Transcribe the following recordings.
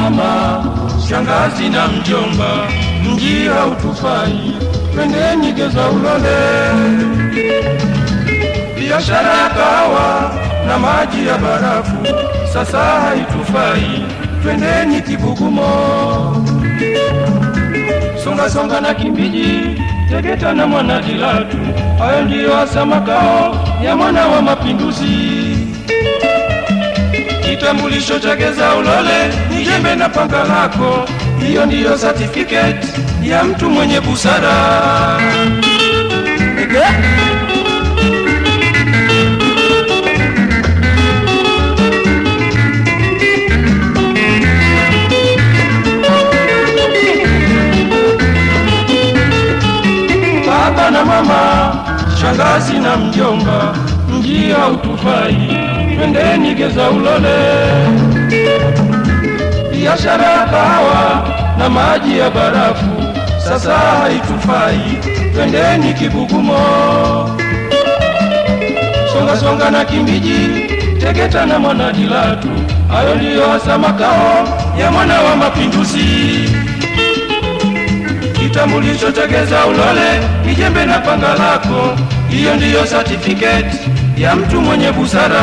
mama, shangazi na mjomba, mji hautufai, twendeni geza ulole. Biashara ya kahawa na maji ya barafu sasa haitufai, twendeni Kibugumo. Songa songa na Kimbiji, Tegeta na Mwanadilatu, hayo ndiyo hasa makao ya mwana wa mapinduzi. Kitambulisho cha geza ulole ni jembe na panga lako, hiyo ndiyo certificate ya mtu mwenye busara. Ege? baba na mama, shangazi na mjomba, mji hautufai, twendeni geza ulole. Biashara ya kahawa na maji ya barafu sasa haitufai, twendeni Kibugumo. Songa songa na Kimbiji, Tegeta na Mwanadilatu, hayo ndiyo hasa makao ya mwana wa mapinduzi kitambulisho cha geza ulole, kijembe na panga lako, hiyo ndiyo certificate ya mtu mwenye busara.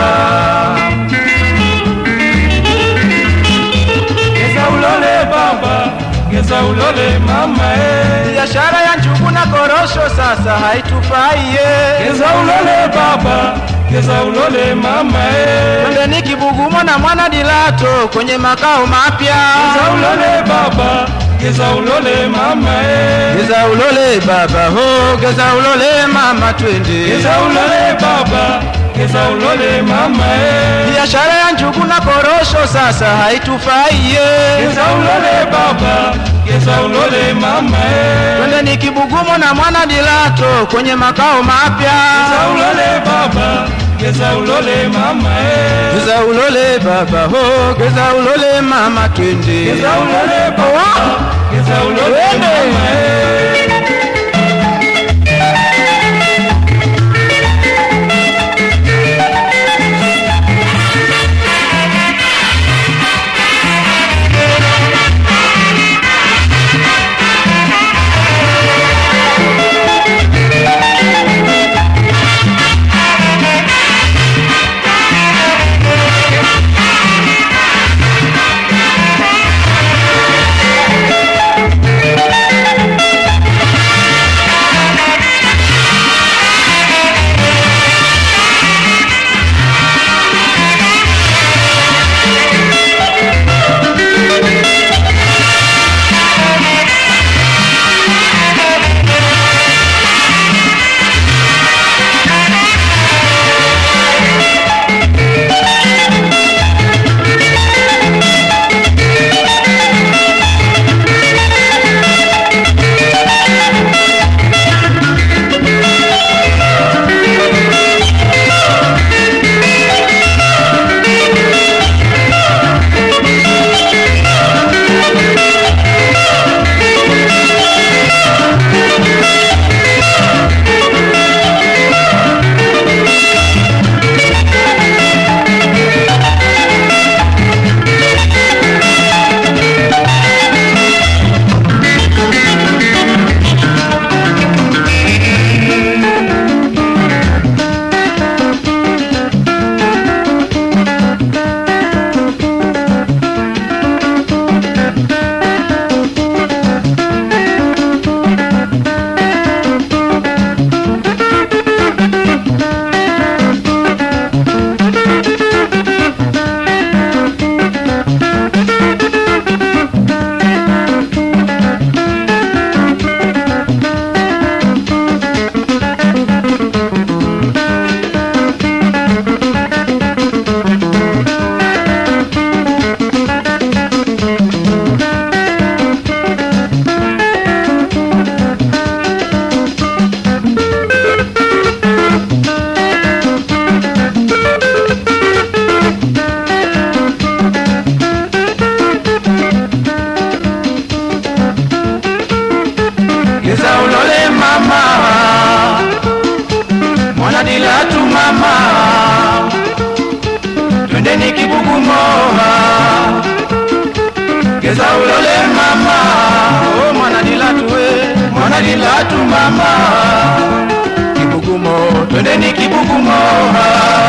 Geza ulole baba, geza ulole mama eh. Biashara ya njugu na korosho sasa haitufai ye. Geza ulole baba, geza ulole mama eh. Twendeni Kibugumo na mwana Dilato kwenye makao mapya. Geza ulole baba, geza ulole mama eh. Geza ulole baba ho, geza ulole mama twende. Geza ulole baba, geza ulole mama eh. Biashara ya njugu na korosho sasa haitufai ye. Geza ulole baba, geza ulole mama eh. Twendeni Kibugumo na mwana Dilato kwenye makao mapya. Geza ulole baba, geza ulole mama eh. Geza ulole baba ho, geza ulole mama twende. Geza ulole baba, geza ulole Twende. mama eh. legeza ulole mama Oh, mwana dilatu we mwana dilatu mama kibugumo twendeni kibugumo ha.